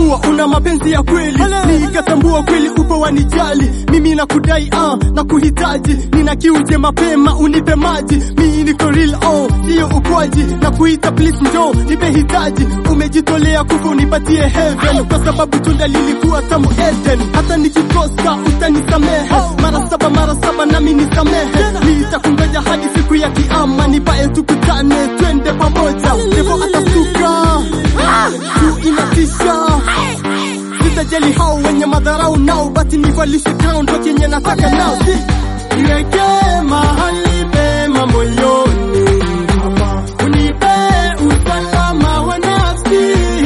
kuwa una mapenzi ya kweli, nikatambua kweli upo wanijali, mimi nakudai ah, na kuhitaji, nina kiuje mapema unipe maji, mimi niko real oh, sio ukwaji, na kuita please njoo nipe hitaji, umejitolea kufa unipatie heaven, kwa sababu tunda lilikuwa tamu Eden, hata nikikosa utanisamehe, mara saba mara saba nami nisamehe, nitakungoja hadi siku ya kiama, nipae tukutane twende pamoja, devo atasuka tu inatisha sitajali hao wenye madharau nao, basi nivalishe crown ndo kenye nataka nao, si niweke mahali pema moyoni, unipe usalama wa nafsi,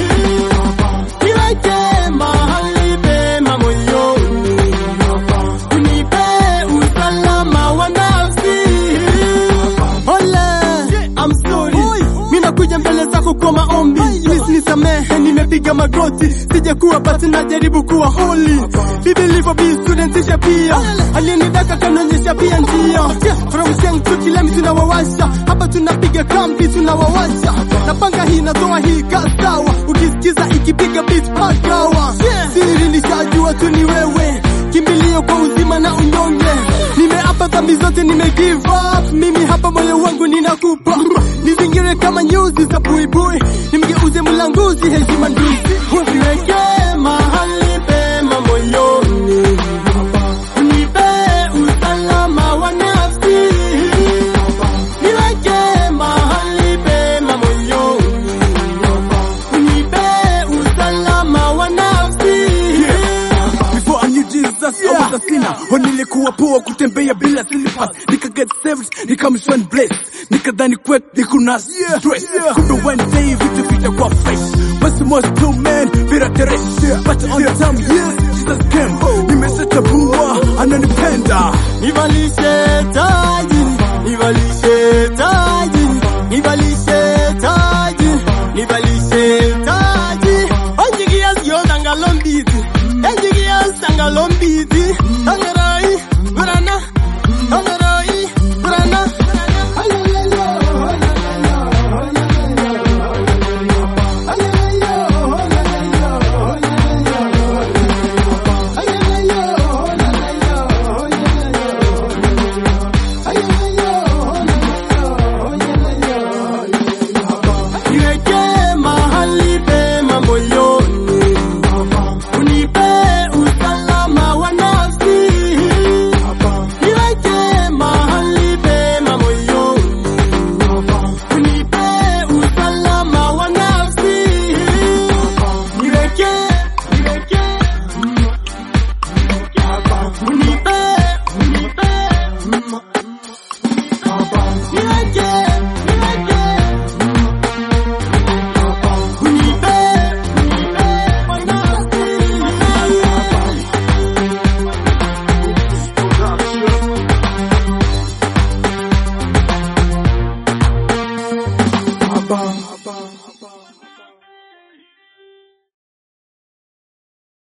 niweke mahali pema moyoni, unipe usalama wa nafsi. Ole, I'm sorry, mimi nakuja mbele zako kwa maombi, please nisamehe, nimepiga magoti, sijakuwa basi najaribu kuwa holy. Bibi livo be student isha pia, aliyenidaka kanionyesha pia njia. From Sheng to Kilemi tunawawasha, hapa tunapiga kambi tunawawasha. Napanga hii natoa hii kasawa, ukisikiza ikipiga beat pakawa. Siri nishajua tu ni wewe, kimbilio kwa uzima na unyonge. Nimeapa dhambi zote, nime give up. Mimi hapa moyo wangu ninakupa, nizingire kama nyuzi za buibui, nimgeuze mlanguzi heshima nduzi, uniweke mahali pema moyoni, unipe usalama wa nafsi, niweke mahali pema moyoni, unipe usalama wa nafsi. Before I knew Jesus, I was a sinner. Oh, nilikuwa poa kutembea bila slippers. Nika get saved, nikamshwan blessed. Nikadhani kwek nikuna stress. Kumbe one day vitu vitakuwa fresh. Basi most two men vira teresh. But on the time, yes, Jesus came. Nimeshatambua, ananipenda. nivalishe taji